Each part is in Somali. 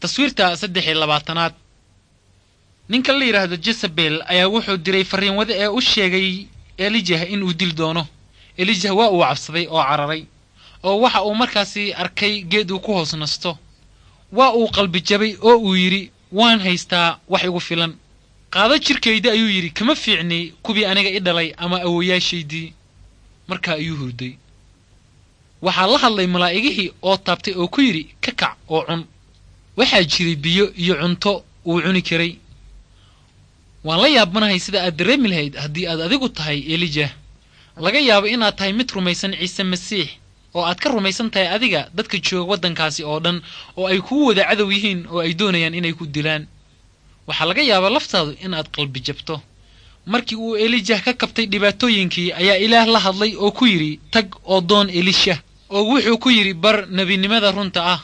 taswiirta saddex iyo labaatanaad ninka la yidhaahdo jezabel ayaa wuxuu diray farriinwade ee u sheegay elijah inuu dil doono elijah waa uu cabsaday oo cararay oo waxa uu markaasi arkay geed uu ku hoos nasto waa uu qalbi jabay oo uu yidhi waan haystaa wax igu filan qaado jirkayda ayuu yidhi kama fiicni kuwii aniga i dhalay ama awoyaashaydii markaa ayuu hurday waxaa la hadlay malaa'igihii oo taabtay oo ku yidhi ka kac oo cun waxaa jiray biyo iyo cunto uu cuni karay waan la yaabanahay sida aad dareemi lahayd haddii aad adigu tahay elijah laga yaabo inaad tahay mid rumaysan ciise masiix oo aad ka rumaysan tahay adiga dadka jooga waddankaasi oo dhan oo ay kuu wada cadow yihiin oo ay doonayaan inay ku dilaan waxaa laga yaabaa laftaadu inaad qalbi jabto markii uu elijah ka kabtay dhibaatooyinkii ayaa ilaah la hadlay oo ku yidhi tag oo doon elisha oo wuxuu ku yidhi bar nebinimada runta ah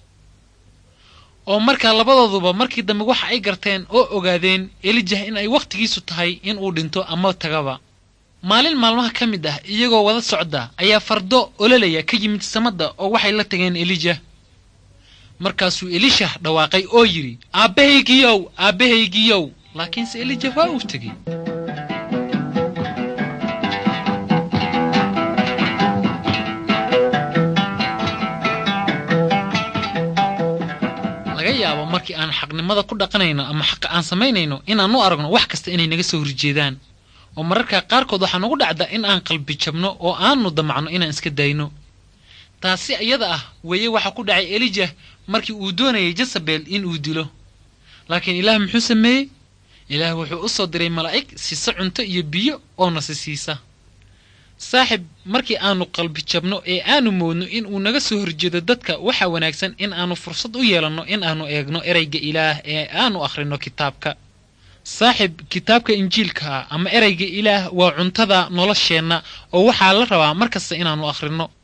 oo markaa labadooduba markii dambe waxa ay garteen oo ogaadeen elijah in ay wakhtigiisu tahay inuu dhinto ama tagaba maalin maalmaha ka mid ah iyagoo wada socda ayaa fardo ololaya ka yimid samadda oo waxay la tageen elijah markaasuu elishah dhawaaqay oo yidhi aabbahaygiyow aabbahaygiyow laakiinse elijah waa uu tegey laga yaabo markii aan xaqnimada ku dhaqanayno ama xaqa aan samaynayno inaan u aragno wax kasta inay naga soo horjeedaan oo mararka qaarkood waxaa nagu dhacda in aan qalbi jabno oo aanu damacno inaan iska dayno taasi iyada ah weeye waxaa ku dhacay elijah markii uu doonayay jezabel inuu dilo laakiin ilaah muxuu sameeyey ilaah wuxuu u soo diray malaa'ig siisa cunto iyo biyo oo nasi siisa saaxib markii aanu qalbi jabno ee aanu moodno in uu naga soo horjeedo dadka waxaa wanaagsan in aanu fursad u yeelanno in aanu eegno ereyga ilaah ee aanu akhrino kitaabka saaxib kitaabka injiilka ama ereyga ilaah waa cuntada nolosheenna oo waxaa la rabaa mar kasta inaannu akhrino